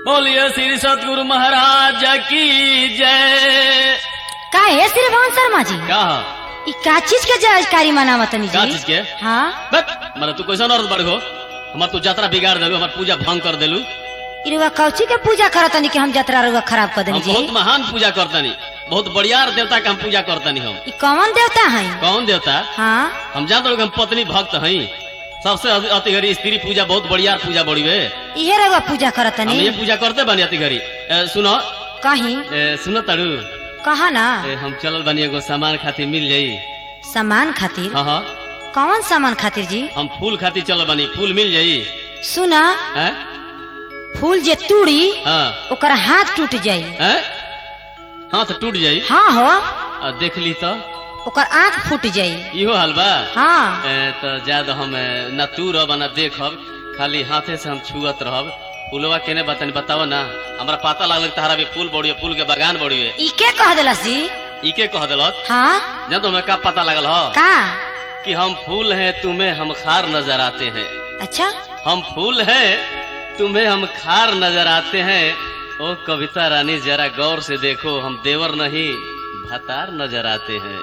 बोलिए श्री सतगुरु महाराज की जय का है श्रीमान शर्मा जी का ई का चीज के जानकारी मनावतनी का जी चीज के हाँ बस मतलब तू कैसा औरत बड़ हो हमार तू यात्रा बिगाड़ देलू हमार पूजा भंग कर देलू इरुआ कौची के पूजा करतनी कि हम जतरा रुआ खराब कर देनी हम जी बहुत महान पूजा करतनी बहुत बढ़िया देवता के हम पूजा करतनी हम ई कौन देवता है कौन देवता हाँ हम जानते लोग हम पत्नी भक्त हई सबसे अति अति घड़ी स्त्री पूजा बहुत बढ़िया पूजा बड़ी है इहे रुआ पूजा हम करतनी ये पूजा करते बनी अति घड़ी ए, सुनो कहीं ए, सुनो तारू कहा ना ए, हम चलल बनी एगो सामान खातिर मिल जाई सामान खातिर हाँ हाँ कौन सामान खातिर जी हम फूल खातिर चलल बनी फूल मिल जाई सुना हैं फूल जे तूड़ी हाँ ओकर हाथ टूट जाई हैं हाथ टूट जाई हाँ हो आ, देख ली तो ओकर आँख फूट जाई इहो हाल बा हाँ ए, तो ज्यादा हम ए, ना तू रह ना देखब खाली हाथे से हम छुअत रहब फूलवा केने बतानी बताओ ना हमरा पता लागल कि तहरा भी फूल बड़ी फूल के बगान बड़ी है ई के कह दिलस जी इके कह दिलत हाँ जब तो हमें का पता लगल हो का कि हम फूल हैं तुम्हें हम खार नजर आते हैं अच्छा हम फूल हैं तुम्हें हम खार नजर आते हैं ओ कविता रानी जरा गौर से देखो हम देवर नहीं भतार नजर आते हैं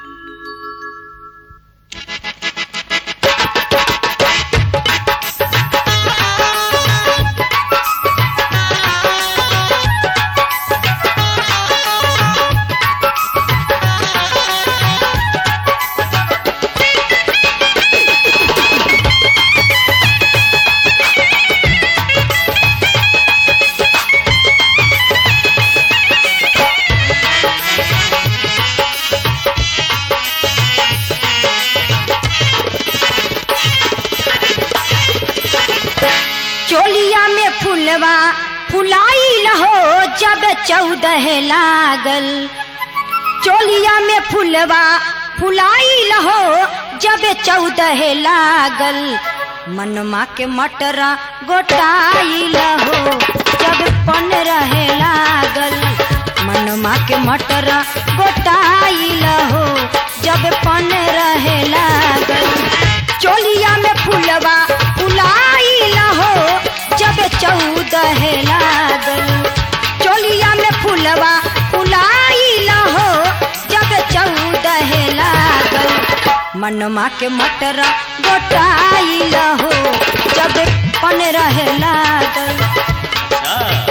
चोलिया में फुलवा फुलाई लहो जब चौदह लागल चोलिया में फुलवा फुलाई लहो जब चौदह लागल मनमा के मटरा गोटाई लहो जब पन रहे लागल मनमा के मटरा गोटाई लहो जब पन रहे लागल चोलिया में फुलवा फुलाई लहो जब चौदह लागल चोलिया में फुलवा फुलाई लहो जब चौदह लागल मनमा के मटरा गोटाई लहो जब पन रहे लागल अच्छा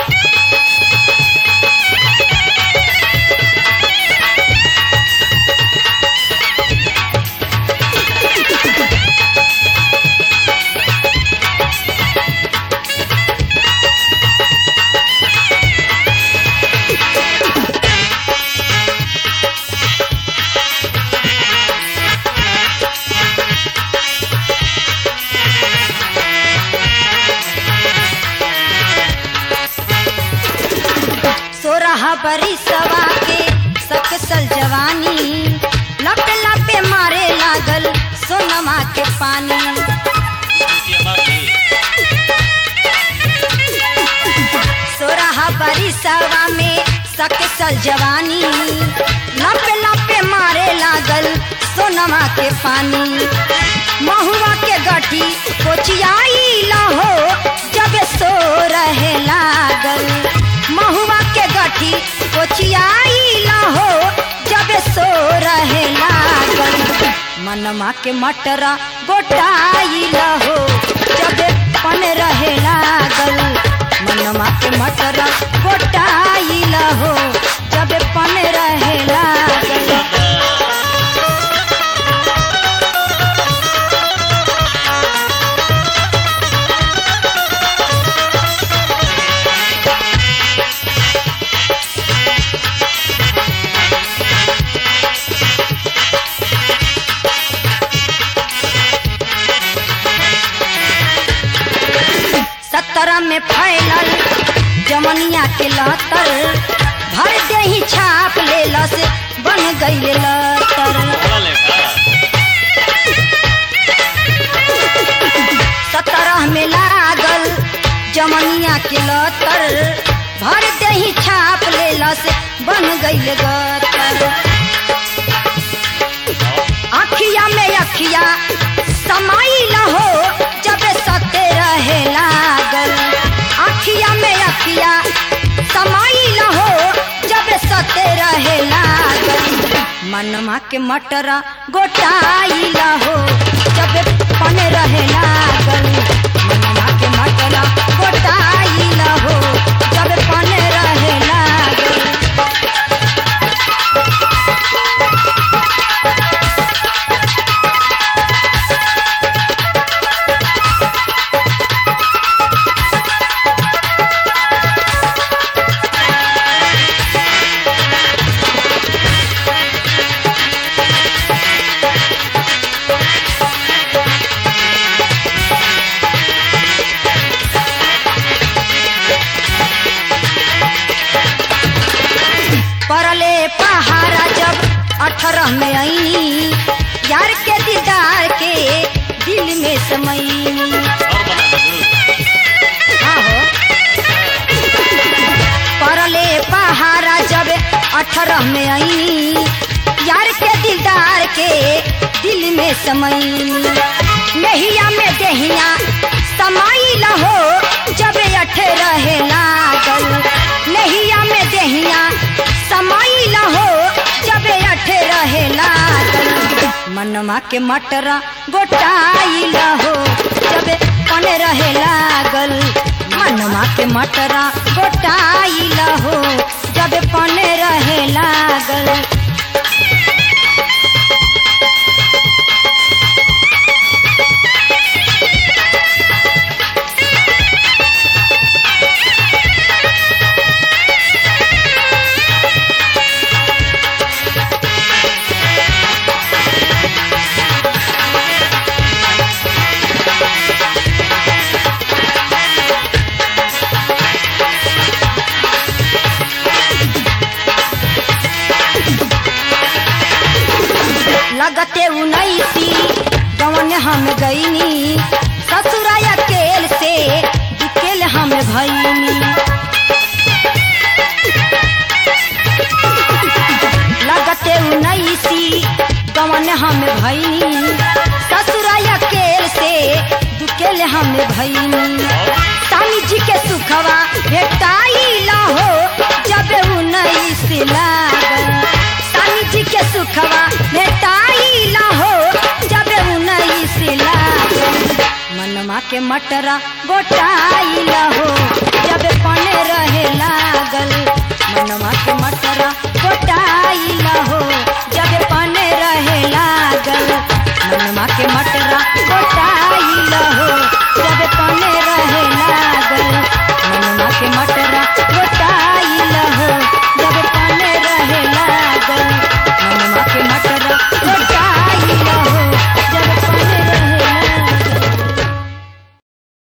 सोरह बरिसवा के सकसल जवानी लपे लपे मारे लागल सोनमा के पानी सोरह बरिसवा में सकसल जवानी लपे लपे मारे लागल सोनमा के पानी महुआ के गठी कोचियाई लहो जब सो रहे लागल महुआ के गठी कोचियाई लहो जब सो रहे लागल मनमा के मटरा गोटाई लहो जब पन रहे लागल मनमा के मटरा गोटाई लहो जब पन रहे लागल सत्रह में फैलल जमनिया के लतर भर दे ही छाप ले लस बन गई लतर सत्रह में लागल जमनिया के लतर भर दे ही छाप ले लस बन गई गतर अखिया में अखिया समाई लहो जब सते रहे लागल अखिया में अखिया समाइल हो जब सते रहे लागल मनमा के मटरा गोटाइल हो जब पन रहे लागल मनमा के मटरा गोटाइल हो जब पन रहे लागल परले पहाड़ा जब अठारह में आई यार के दीदार के दिल में समई और बना दू आहो परले पहाड़ा जब अठारह में आई यार के दिलदार के दिल में समई नहिया में देहिया समाइल हो जब अठे रहे लागल नहिया में देहिया समाइल हो जब अठे रहे लागल मनमा के मटरा गोटाइल हो जब पन रहे लागल मनमा के मटरा गोटाइल हो जब पन रहे लागल लगते उन्नीसी गवन हम गईनी ससुराया केल से दुकेल हम भईनी लगते उन्नीसी गवन हम भईनी ससुराया केल से दुकेल हम भईनी स्वामी जी के सुखवा भेटाई हो जब उन्नीस लागल स्वामी जी के सुखवा भेटाई हो जब उन्नीस लागल मनमा के मटरा गोटाई हो